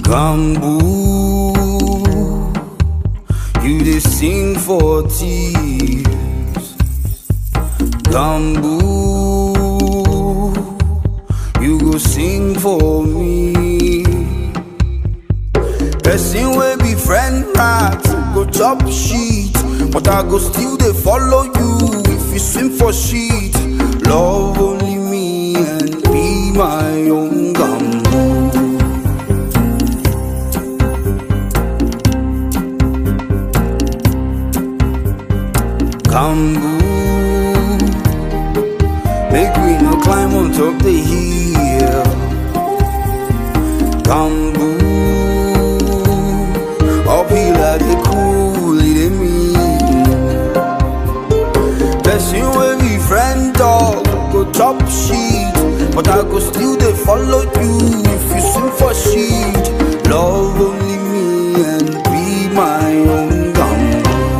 Gambu, you dey sing for thieves. Gambu, you go sing for me. Person wey be friend rat go chop shit, but I go still dey follow you if you swim for shit. Love only me and be my own gambu. Gambu, make we no climb on top the hill. Gambu, uphill I dey cool, it dey mean. Person wey be friend dog go chop shit, but I go still dey follow you if you swim for shit. Love only me and be my own gambu.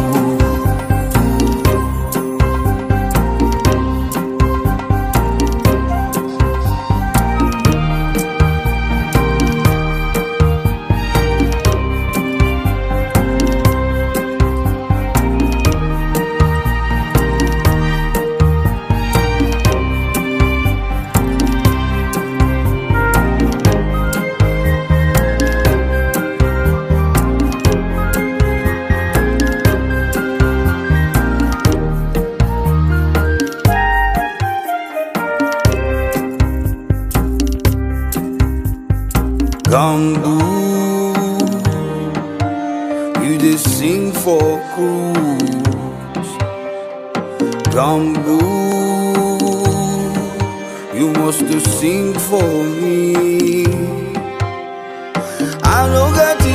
Gambu, you dey sing for cruise. Gambu, you must to sing for me. I no get